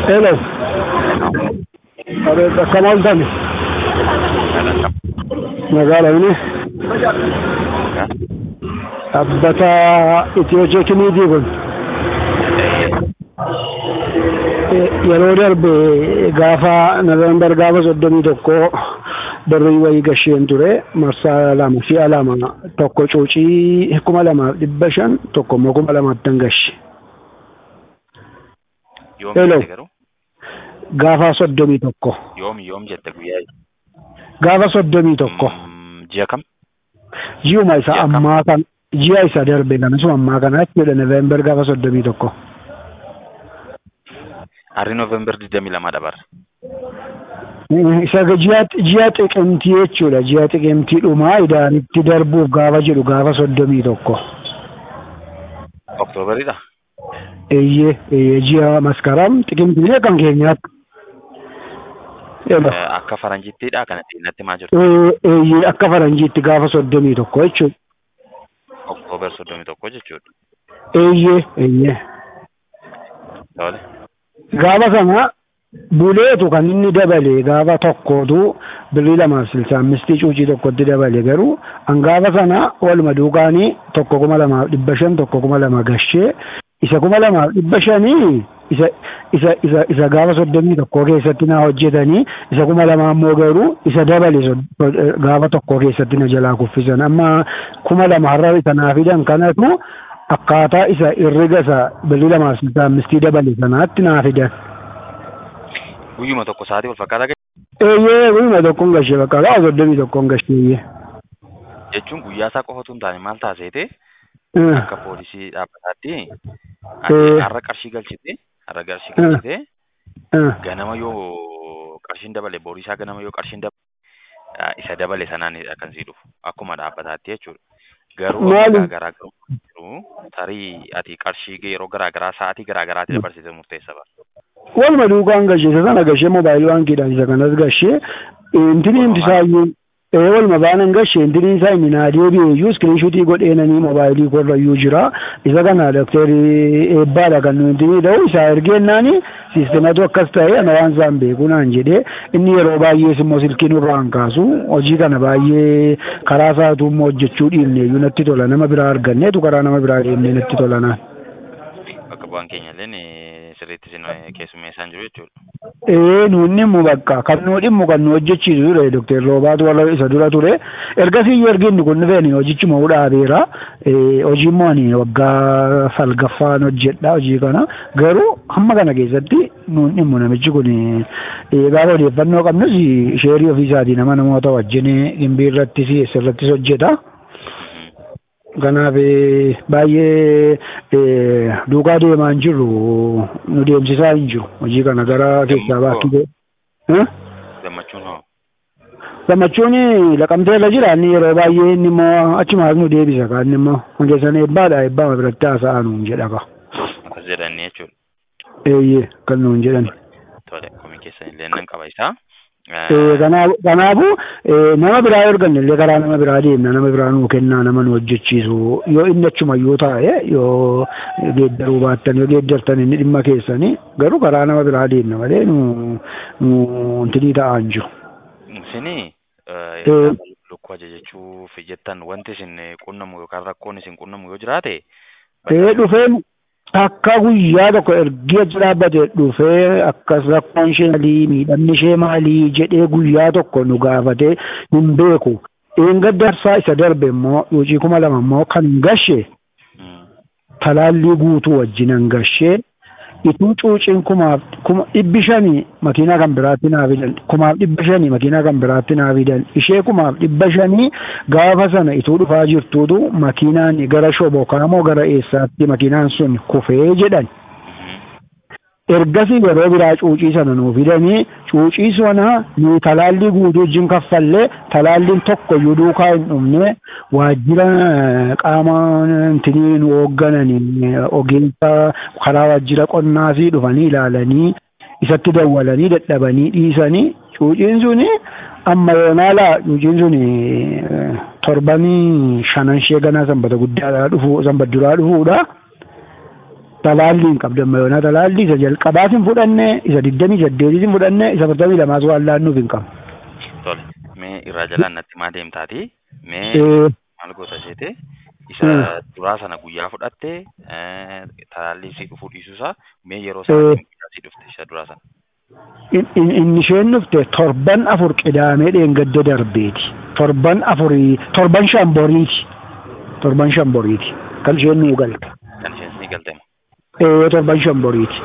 Hello. Abeet akkam ooltani? Magaala inni? Dhaabbata Itiyoo Teekiniikii kun yeroo darbe gaafa Noveembar gaafa soddomii tokko birrii wayii gasheen ture marsaa lama si'a lama tokko cuucii kuma lamaaf dhibba shan tokko immoo kuma lamaattan gashe. Yoom Hello. jette garuu? Gaafa soddomii tokko. Yoom yoom jette guyyaa? Gaafa soddomii tokko. Mm, Ji'a kam? Ji'uma isa Ji'a kam? ammaa kan ji'a isa darbe kan isuma ammaa kana jechuudha Noveembar gaafa soddomii tokko. Harri Noovembar 22 dabarre. Isa ji'a ji'a xiqimtii jechuudha ji'a xiqimtii dhumaa idaanitti darbuuf gaafa jedhu gaafa soddomii tokko. Oktoobaridha? Eeyyee eeyyee ji'a maskaram xiqimtii kan keenyaatti. Elo. Eh, Akka faranjittiidha kanatti natti maa jirtu? Ee, Eeyyee akka faranjiitti gaafa soddomii tokko jechuudha. Oktoobar 31 jechuudha. Eeyyee eeyyee. Tole. Gaafa sana buleetu kan inni dabale gaafa tokkootu birrii lamaaf silsa ammistii cuucii tokkotti dabale garuu an gaafa sana waluma duukaanii tokko kuma lamaaf dhibba shan tokko kuma lama gashee isa kuma lamaaf dhibba shanii isa isa isa isa gaafa soddomii tokko keessatti na hojjetanii isa kuma lama ammoo garuu isa dabale sod- gaafa tokko keessatti na jalaa kuffisan amma kuma lama har'a isa naa fidan kanatu akkaataa isa herrega isa birrii lamaaf silsa ammistii dabale sanaatti naa fidan. Guyyuma tokko sa'aatii wal fakkaataa gahe Eeyyee guyyuma tokkoon gashee bakka gaafa soddomii tokkoon gashee. jechuun guyyaa isaa qofa osoo hin taane maal taaseete Eh, akka poolisii dhaabbataatti Eh. ati har'a qarshii galchite har'a qarshii galchite eh, ganama yoo qarshiin dabale boorisaa ganama yoo qarshiin dabale ah, isa dabale sanaanidha kan sii dhufu akkuma dhaabbataatti jechuudha. Garuu Maali? amma garaagarummaa jiru tarii ati qarshii yeroo garaagaraa sa'aatii garaagaraatti dabarsite murteessa ba'a. Waluma duukaan gashee isa sana gashee moobaayilii baankiidhaan isa kanas gashee intini inti isaayyuu ee waluma baanan gashee intini isaa inni naa deebi'e iyyuu iskiriinshuutii godheenanii moobaayilii korra iyyuu jira isa kana dokterii eebbaadha kan nu intini ta'u isaa ergeennaani siistematu akkas ta'e ana waan isaan beeku naan jedhee inni yeroo baay'ees immoo silkii nurraan kaasu hojii kana baay'ee karaa isaatu immoo hojjechuu dhiifne iyyuu natti tola nama biraa arganneetu karaa nama biraa deemnee natti tola naan. Bakka bu'aan keenya illee sirriitti isin keessummeessaan jiru jechuudha. Ee nuun dhimmu bakka kan nu dhimmu kan nu hojjechiisu ture Dr. Roobaatu warra isa dura ture. Ergasii iyyuu ergi inni kun dhufeen hojichuma dhaabeera. Ee hojii immoo ani waggaa salgaffaan hojjedha hojii kana. Garuu hamma kana keessatti nuun dhimmu namichi kun ee gaafa odeeffannoo qabnus sheerii ofiisaatii nama namoota wajjin gimbii irrattis eessarrattis hojjeta. Kanaaf eh, baay'ee eh, duukaa deemaa hin jirru nu deemsisaa hin jiru hojii kana gara keessaa baakki ta'e. Eh? Gammachuun hoo? Gammachuun laqamtee irra jira inni yeroo baay'ee inni immoo achumaas nu deebisa kan inni immoo hundeessan eebbaadha eebbama biratti haasa'aa nuun jedha ka. Akkas jedhanii jechuudha. Eeyyee kan nuun jedhan. Tole komii keessan illee nan qaba isaa. Eh, kanaafu kanaafu, eh, nama biraa yoo arganne illee karaa nama biraa deemna nama biraa nuu kennaa nama nu hojjechiisu yoo inni achuma yoo taa'e yoo geeddaruu baattan yoo geeddartan inni dhimma keessanii garuu karaa nama biraa deemna malee nu nu intinii ta'aa hin jiru. Isinii Eh. lukkuu ajajachuuf jettan wanti isin qunnamu yookaan rakkoon isin qunnamu yoo jiraate Ee dhufeen akka guyyaa tokko ergi achi dhaabbate dhufee akkas rakkoon ishee maalii miidhamni ishee maalii jedhee guyyaa tokko nu gaafate hin beeku. Eenga darsaa isa darbe immoo yuucii kuma lama immoo kan hin gashe Mm. talaallii guutuu wajjinan gashee ituu cuuciin kumaaf kuma dhibbi shanii makiinaa kan biraatti naa fidan kumaaf dhibba shanii makiinaa kan biraatti naa fidan ishee kumaaf dhibba shanii gaafa sana ituu dhufaa jirtuutu makiinaan gara shobokaamoo gara eessaatti makiinaan sun kufee jedhan Mhm. ergasii yeroo biraa cuucii sana nuu fidanii cuucii sana nu talaallii guutuu wajjin kaffallee talaalliin tokko iyyuu duukaa hin dhumne waajjira eh, qaama intinii nu hooggananii eh, ogeessa karaa waajjira qonnaasii dhufanii ilaalanii isatti dawwalanii dadhabanii dhiisanii cuuciin suni amma yoonaala cuuciin suni eh, torbanii shanan ishee ganaa sanbata guddaadhaa dhufu sanbata duraa dhufuudha. Talaallii hin qabdu amma yoonaa talaallii isa jalqabaas hin fudhanne isa digdamii saddeetis hin fudhanne isa afurtamii lamaas waan laannuuf hin qabu. Tole. Mee irraa jalaan natti maa deemtaati? Mee Eh, maal goota seete? Isa duraa sana guyyaa fudhatte talaallii si dhufuu dhiisuusaa mee yeroo sana guyyaa si dhufte isa duraa sana. in- in- Inni isheen dhufte torban afur qidaamee dheengadda darbeeti. Torban afurii torban shan boriiti. Torban shan boriiti. Kan isheen nuu galte. Kan isheen ni galtema. Eh, torban shan boriiti.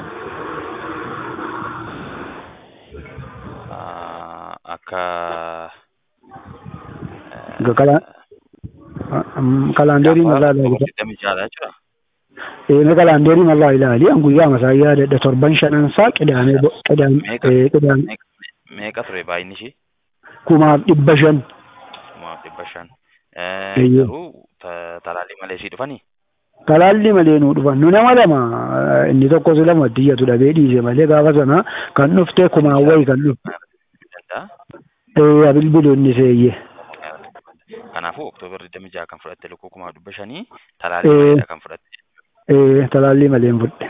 Ah, Akka Ga kala- am- Kalaandeerii mallaa ilaali. digdamii jaha jechuudha. Eh, kalaandeerii mallaa ilaali. An guyyaa masaa yaadadha. Torban shanansaa qidaamee bo- qidaam- Meeqa eh, qidaam- meeqa- meeqa ture baay'inni ishii? kumaaf dhibba shan. Kumaaf dhibba shan. Eeyyee. Garuu ta- talaallii malee sii dhufanii? Talaalli malee nuu dhufan nu nama lama eh, inni tokkos lama diyyatu dhabee dhiise malee gaafa sana kan dhufte kumaan wayi kan dhufte Danda'a. eh, bilbilu inni seeyye. Kanaafuu oktoobar 26 kan fudhatte lukkuu kumaaf dhibba shanii talaallii Eh. maleedha kan fudhatte. Eh, talaalli malee hin fudhe.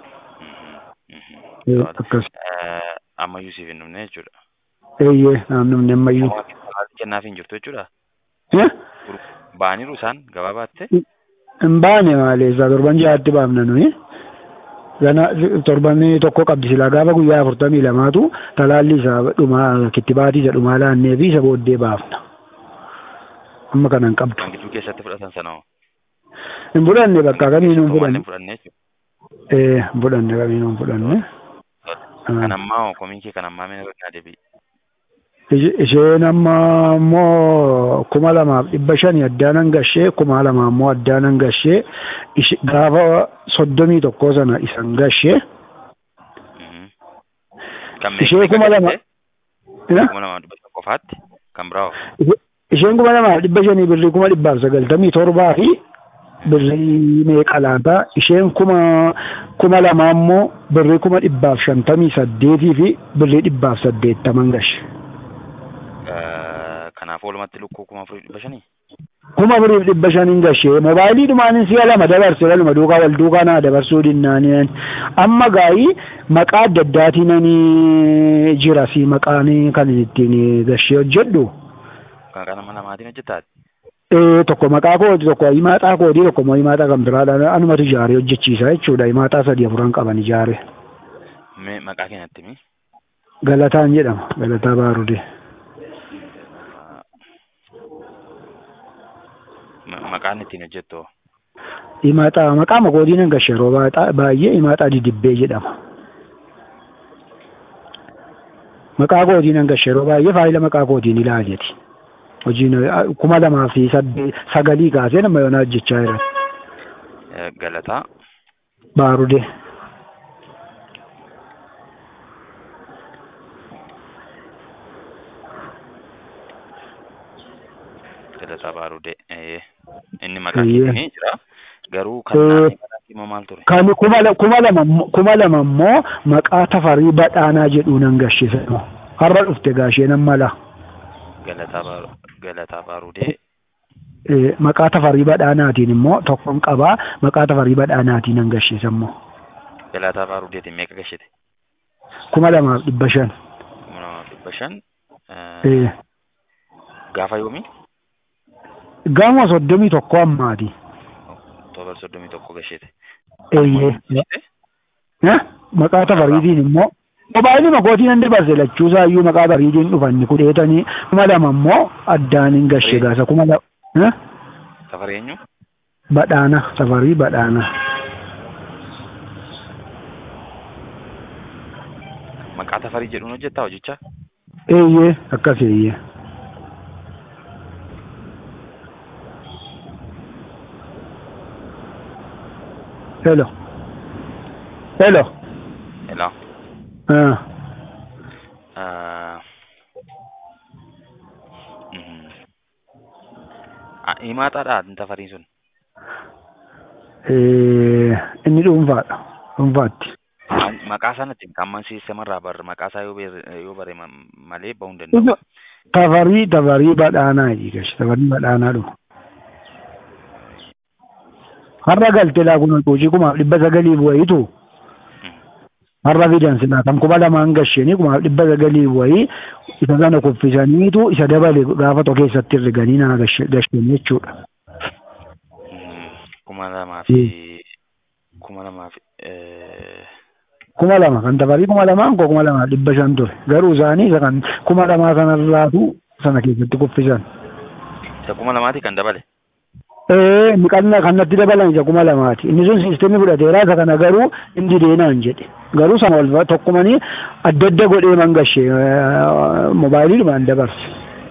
Mhm, mhm. Eh, To'ata. akkas. Eh, Ammayyuu siif hin dhumne jechuudha. Eeyyee naannofni ammayyuu. Talaallii kennaaf hin jirtu jechuudha. Eh, Ba'aniiru isaan gabaa baatte? Hin baane malee isaa torban ja'aatti baafna nuyi. Gana torban tokko qabdi silaa gaafa guyyaa afurtamii lamaatu talaalli isaa dhumaa kittibaatii isa dhumaa laannee fi isa booddee baafna. Amma kana hin qabdu. Kan gidduu keessatti fudhatan sana hoo? Hin fudhanne bakka kamiinuu hin Waan fudhanne. hin fudhanne jechuudha. Eh, hin fudhanne kamiinuu hin fudhanne. Kan ammaa hoo komii kee kan ammaa mee naa deebi'i. Ish- Isheen amma immoo kuma lamaaf dhibba shanii addaan hangashee kuma lama immoo addaan hangashee ish- gaafa soddomii tokkoo sana isan gashee Mhm. Kan Ishee meeqa kuma lama- galte? eh, kuma lama dhibba tokko qofaatti kan biraa hoo? ishe- isheen kuma lamaaf dhibba shanii birrii kuma dhibbaaf sagaltamii torbaa fi birrii meeqa laata isheen kuma kuma lama immoo birrii kuma dhibbaaf shantamii saddeetii fi birrii dhibbaaf saddeettaman gashe. Eh, Kanaaf walumatti lukkuu kuma afurii dhibba shanii? kuma afuriif dhibba shaniin gashee moobaayilii dhumaanin si'a lama dabarse waluma duukaa wal duukaa naa dabarsuu dinnaaniin amma gaa'ii maqaa adda addaatiin jira si maqaan kan ittiin gashee hojjedhu Kan kana nama lamaatiin hojjettaati? Eh, tokko maqaa kooti tokko himaaxaa koodii tokko immoo himaaxaa kan biraadhaan anumatu ijaaree hojjechiisa jechuudha himaaxaa sadii afuran qaban ijaare Mee maqaa keenyatti mi? galataan jedhama galataa baarudee Ma- Maqaan ittiin hojjettu hoo? himaaxaa maqaa makoodii nan gashee yeroo baay'ee- baay'ee himaaxaa didibbee jedhama maqaa kootiin nan gashee yeroo baay'ee faayila maqaa kootiin ilaaleeti hojiin eh, kuma lamaa fi sadde- sagalii kaasee nama yoonaa hojjechaa jiran Eh, Galataa baarudee Galataa Baarudee. Eh, Inni maqaa Eeyyee. keessanii jira. Garuu kan Eh. naannoo kanaatti immoo maal ture? kan kuma la- kuma lama immoo- kuma lama immoo maqaa tafarii badhaanaa jedhuu nan gashise har'a dhufte gaashee nan mala Galataa Baaru- Galataa Baarudee. Eh, maqaa tafarii badhaanaatiin immoo tokkon qabaa maqaa tafarii badhaanaatiin nan gashise immoo Galataa Baarudeetiin meeqa gashite? kuma lamaaf dhibba shan Kuma lamaaf dhibba shan. Eh, Eh, Gaafa yoomii? gaama soddomii tokko ammaati Oktoobar soddomii tokko gashite. eeyyee Eh, maqaa tafariitiin immoo mobaayilii makootii nan dabarse lachuusaa iyyuu maqaa tafariitiin dhufanni kudheetanii kuma lama immoo addaan hin gashe gaasa kuma lama Eh, Safari eenyu? badhaana tafarii badhaana Maqaa tafarii jedhuun hojjettaa hojichaa? eeyyee akkas eeyyee hello hello Hello. ah Ah. Mhm. Ah, Himaataadha tafariin sun. eh, inni dhuunfaadha dhuunfaatti An- Maqaa sanatti kan man sisteemarraa barre maqaa isaa yoo beere- yoo bare ma- malee bahuu hin danda'u. tafarii tafarii badhaanaa jedhi gashi tafarii badhaanaa dhuma har'a galte laa kun hojii kumaaf dhibba sagalii bu'ayitu har'a fidan silaa kan kuma lamaan gashanii kumaaf dhibba sagalii bu'ayii isa sana kuffisaniitu isa dabale gaafa tokko keessatti herreganii naa gashanii jechuudha. kuma lamaa fi kuma lamaa fi kuma lama kan tafarii kuma lamaan koo kuma lamaa dhibba shan ture garuu isaanii isa kan kuma lamaa sanarraatu sana keessatti kuffisan. isa kuma lamaati kan dabale. Ee miqannaa kanatti dabalan isa kuma lamaati inni sun siistemii fudhateeraa isa kana garuu inni deenaan jedhe garuu sana wal tokkumanii adda adda godhee mangashe moobaayiliidhumaan dabarse.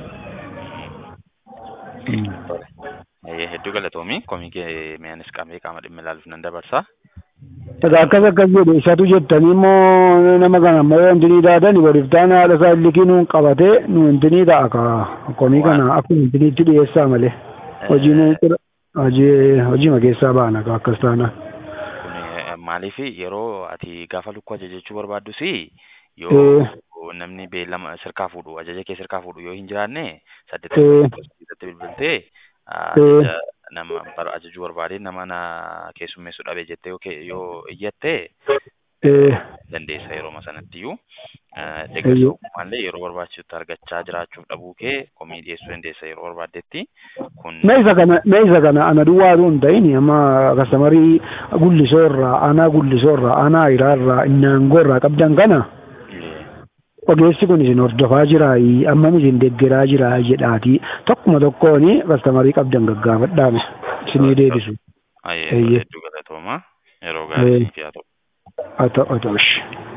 Hedduu galatoomii komii kee mi'aanis qaamee qaama dhimma ilaaluuf nan dabarsa. Egaa akkas akkas jedhe isatu jettanii immoo nama kana ammoo wanti ni taatan waliif taana haadha isaa illikii nuun qabatee nu wanti ni ta'a ka komii kana akkuma wanti itti dhiyeessaa malee hojii nuun hojii hojii keessaa baana ka akkas taana. Maaliif yeroo ati gaafa lukkuu ajajachuu barbaaddus yoo namni beellama sirkaa fuudhu ajaja kee sirkaa fuudhu yoo hin jiraanne saddeettatti bilbiltee nama ajajuu barbaade nama na keessummeessuu dhabe jettee yoo iyyatte dandeessa yeroo sanatti iyyuu deeggarsa yeroo barbaachisutti argachaa jiraachuuf dhabuu kee komii dhiyeessuu dandeessa yeroo barbaaddetti kun. Meesa kana meesa kana ana duwwaatu hin ta'in amma kastamarii gullisoorraa anaa gullisoorraa anaa hiraarraa innaangoorraa qabdan kana. ogeessi kun isin hordofaa jiraa ammam isin deeggaraa jiraa jedhaati tokkuma tokkoon kastamarii qabdan gaggaafadhaame isinii deebisu. Hedduu galatooma yeroo gaarii haa ta'u. Haa ta'u haa ta'u.